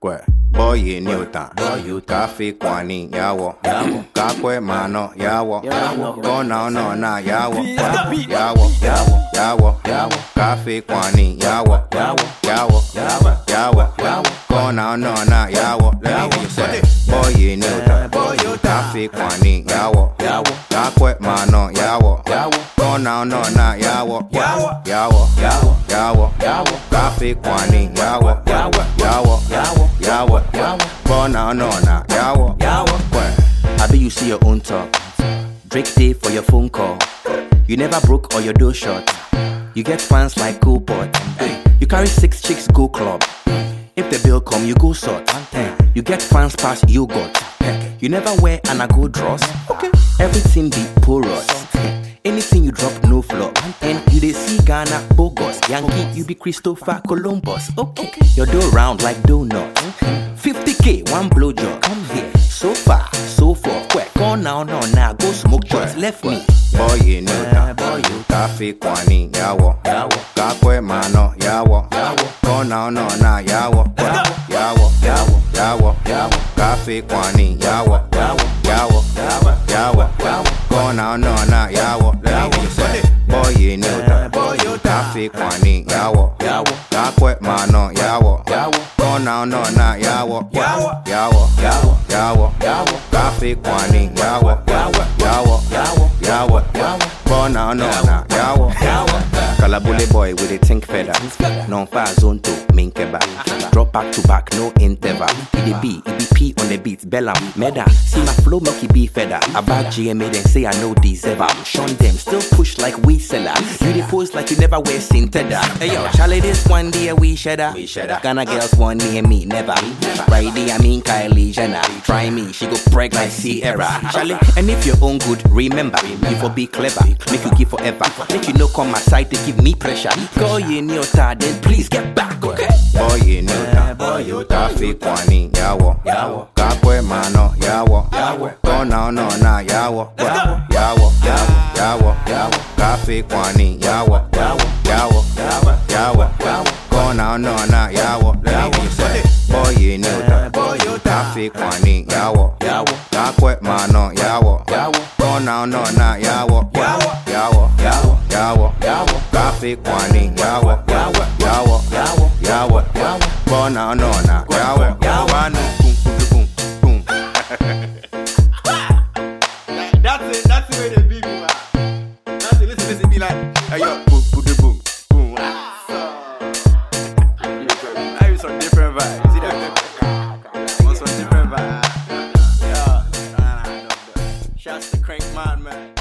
Kwe, boy Newton, kafi kwani yawo, kakwe mano yawo, kona no na yawo, yawo, yawo, kafi kwani yawo, yawo, yawo, kona no na yawo. Let me hear you say, boy Newton, kafi kwani yawo, kakwe mano yawo, kona no na yawo, yawo, yawo, kafi kwani yawo, yawo, yawo, kona no na yawo, Kwe. I bet you see your own talk. Drake day for your phone call. You never broke or your door shut. You get fans like Coolpot. You carry six chicks go club. If the bill come, you go sort. You get fans past you got. You never wear an ago dress. Everything be porous. Anything you drop, no flop. And you they see Ghana bogus. Yankee, you be Christopher Columbus. Okay, your door round like donut. 50k, one blow job. Come here. So far, so forth. Quick, go now, no, now. Go smoke joints. Left me. boy Newton, kafi kwani yawo, kakwe mano yawo, kona no na yawo, yawo, yawo, kafi kwani yawo, yawo, yawo, kona no na yawo. Let me hear you say, boy Newton, kafi kwani yawo, kakwe mano yawo, kona no na yawo, yawo, yawo, kafi kwani yawo, yawo, yawo, kona no na yawo. Kalabule boy with a think feather. Non fire zone to main keba. Drop back to back, no interval. It dey be, it be P on the beat, Bellam, Meda. See my flow, make it be feather. I back GMA, then say I know deserve am. Shun them, still push like we seller. You dey pose like you never wear sin tether. Hey yo, Charlie, this one day we shedder. We shedder. Ghana girls want near me, never. Right there, I mean Kylie Jenner. Try me, she go preg like Sierra. Charlie, and if you're own good, remember, you for be clever, make you give forever. Make you no come my side to give me pressure. Go you in your time, then please get back, okay? boy Newton, kafi kwani yawo, kakwe mano yawo, kona no na yawo, yawo, yawo, kafi kwani yawo, yawo, yawo, kona no na yawo. Let me hear you say, boy Newton, kafi kwani yawo, kakwe mano yawo, kona no na yawo, yawo, yawo, kafi kwani yawo, yawo, yawo, kona no na yawo, manu boom, boom, boom. That's it, that's the way they be, me, man. That's it, listen, listen, be like, hey, yo, boom, boom, boom, boom. Ah, so. I use some different vibes. See that? On some different vibes. Yeah. Nah, nah, nah, no, no. Shouts to Crank Man, man.